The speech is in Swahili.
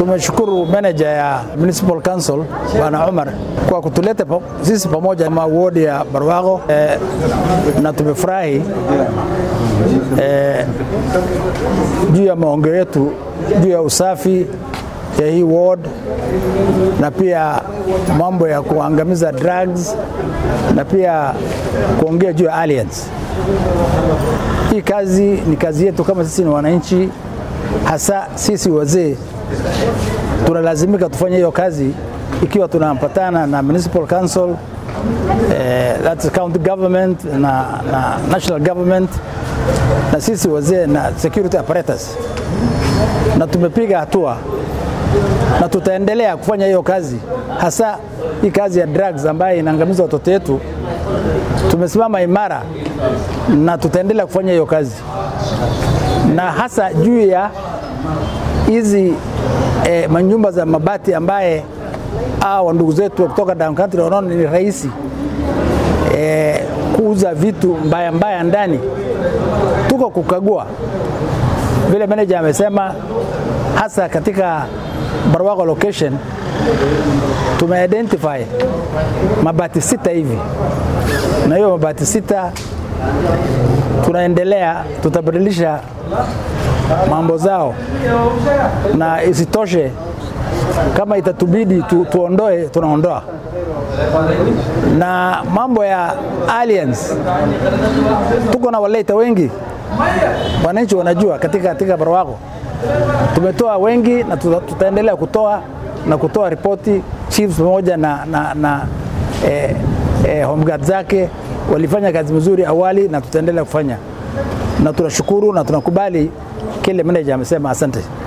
Tumeshukuru manager ya Municipal Council Bwana Umar kwa kutuleta pa, sisi pamoja na wodi ya Barwago eh, na tumefurahi eh, juu ya maongeo yetu juu ya usafi ya hii ward na pia mambo ya kuangamiza drugs na pia kuongea juu ya aliens. Hii kazi ni kazi yetu kama sisi ni wananchi, hasa sisi wazee tunalazimika tufanye hiyo kazi ikiwa tunampatana na municipal council eh, that's county government na, na national government na sisi wazee na security apparatus, na tumepiga hatua na tutaendelea kufanya hiyo kazi, hasa hii kazi ya drugs ambayo inaangamiza watoto wetu. Tumesimama imara na tutaendelea kufanya hiyo kazi, na hasa juu ya hizi eh, manyumba za mabati ambaye hawa ndugu zetu kutoka down country wanaona ni rahisi eh, kuuza vitu mbaya mbaya ndani. Tuko kukagua vile manager amesema, hasa katika Barwago location tumeidentify mabati sita hivi, na hiyo mabati sita tunaendelea, tutabadilisha mambo zao, na isitoshe kama itatubidi tu, tuondoe tunaondoa. Na mambo ya aliens, tuko na waleta wengi, wananchi wanajua katika, katika Barwago tumetoa wengi na tuta, tutaendelea kutoa na kutoa ripoti chiefs pamoja na, na, na eh, eh, home guard zake walifanya kazi mzuri awali na tutaendelea kufanya, na tunashukuru na tunakubali kile manager amesema. Asante.